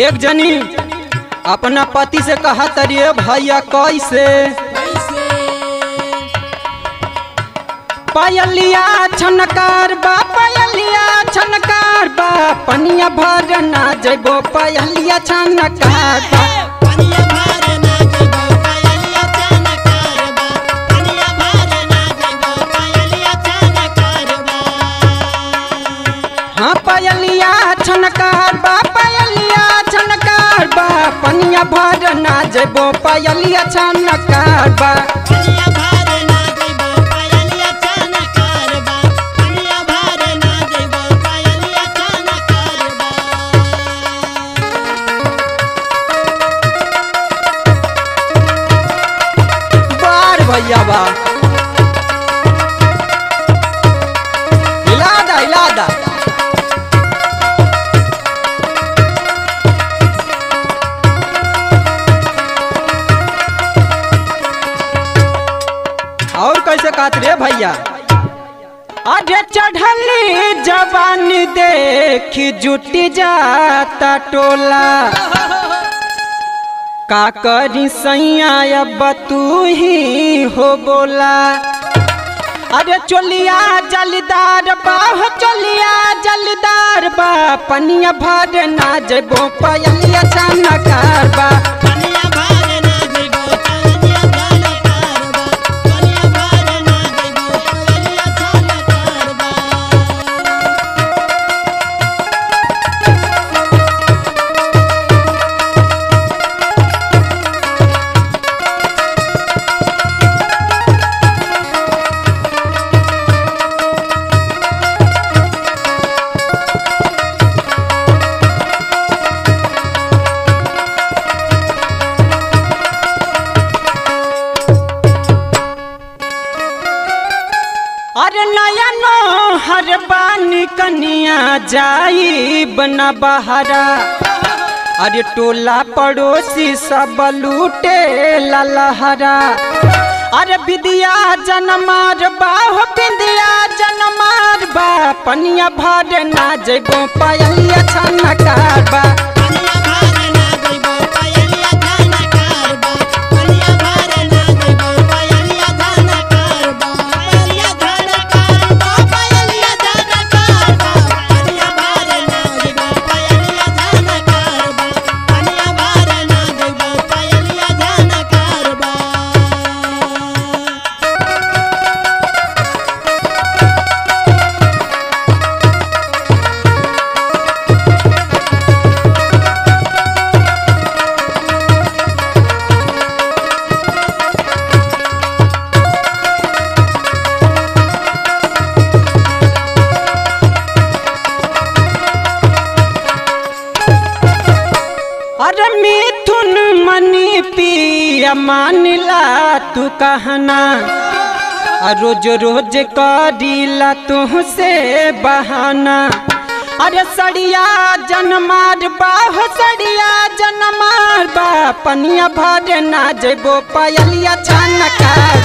एक जनी अपना पति से कहा तरिए भैया कैसे पायलिया छनकार बा पायलिया छनकार बा पनिया भर ना जइबो पायलिया छनकार बा पनिया भार ना जइबो पायलिया चाना कारबा पनिया भार ना जइबो पायलिया चाना कारबा हाँ पायलिया छनकार बा पायलिया छनकार बा पनिया भर ना जइबो पायलिया छनकार बा पनिया भार ना जइबो पायलिया चाना कारबा पनिया भार ना जइबो पायलिया चाना कारबा बार भैया बा हिला दा हिला दा और कैसे कहत रे भैया अरे चढ़ली जवान देख जुटी जाता टोला का करी सैया अब तू ही हो बोला अरे चोलिया जलदार बा हो चोलिया जलदार बा पनिया भर ना जबो पयलिया छनकार बा पनिया भार ना जइबो पायलिया चाना कारबा पनिया भार ना जइबो पायलिया चाना कारबा अरे नया नो हर बानी कनिया जाई बना बहारा अरे टोला पड़ोसी सब लूटे ललहरा अरे विद्या जनमार बा हो विद्या जनमार बा पनिया भर ना जइबो पायलिया छनकार बा पनिया भार ना जइबो पायलिया चाना कारबा पनिया भार ना जइबो पायलिया चाना कारबा पायलिया चाना कारबा पायलिया चाना कारबा पनिया भार ना जइबो पायलिया चाना कारबा पनिया भार ना जइबो पायलिया चाना कारबा अरे मिथुन मनी पिया मानिला तू कहना आ रोज रोज करीला तुहसे बहाना अरे सड़िया जनमार बा हो सड़िया जनमार बा पनिया भर ना जइबो पायलिया छनकार